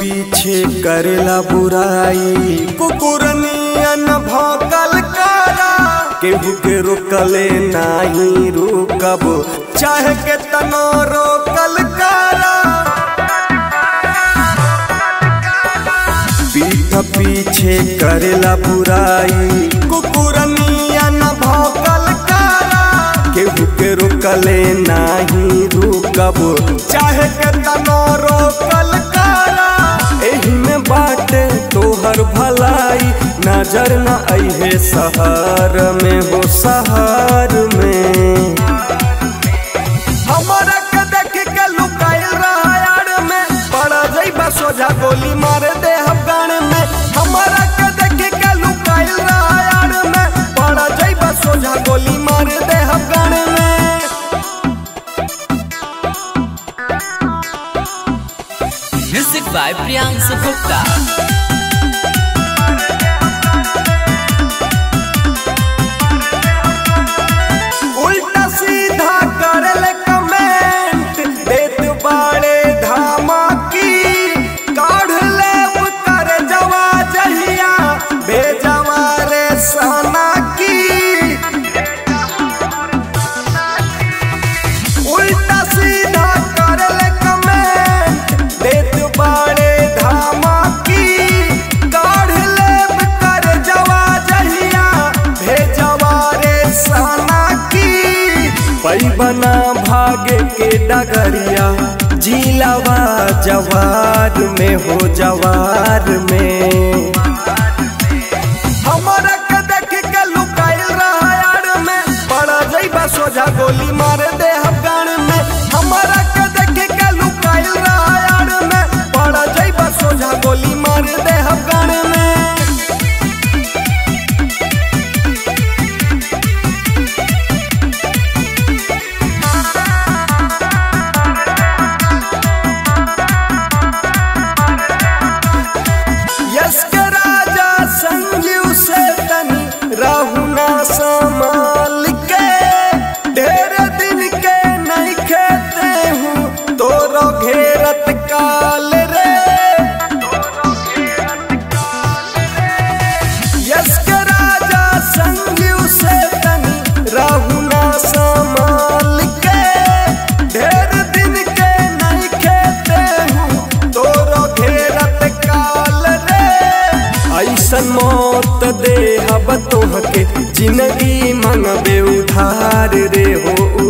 पीछे करेला बुराई कुकुरनियन भौकल करा केहू के रोकले नाही रुकब चाहे के तनो रोकल करा पीठ पीछे करेला बुराई कुकुरनियन भौकल करा केहू के रोकले नाही रुकब चाहे के तनो रोकल करा एही में बाटे तोहर भलाई नजर न अइहे शहर में हो शहर में हमरा के देख के लुकाइल रहा यार में पड़ा जइबा सोझा गोली मार दे अफगान में हमरा के देख के लुकाइल रहा यार में पड़ा जइबा सोझा गोली मार दे अफगान में Music by Priyansu Gupta. उल्टा सीधा करल कमेंट देत बाड़े धमकी काढ़ लेब कर जवा जहिया भेजवा रे सना की उल्टा सीधा करल कमेंट देत बाड़े धमकी काढ़ लेब कर जवा जहिया भेजवा रे सना की पैबना भागे के डगरिया जिलावा जवार में हो जवार में हमरा के देख के लुकाइल रहा यार में बड़ा जइबा सोझा गोली मार दे अफगान में हमरा के देख के लुकाइल रहा यार में बड़ा जइबा सोझा गोली मार दे अफगान में यस के राजा संजीव से तनी राहुना संभाल के ढेर दिन के नहीं खेते हूँ तोरो घेरत काल रे यस के राजा संजीव से तनी राहुना संभाल के ढेर दिन के नहीं खेते हूँ तोरो घेरत काल रे ऐसन मौत दे हब तोहके जिंदगी मंगबे उधार रे हो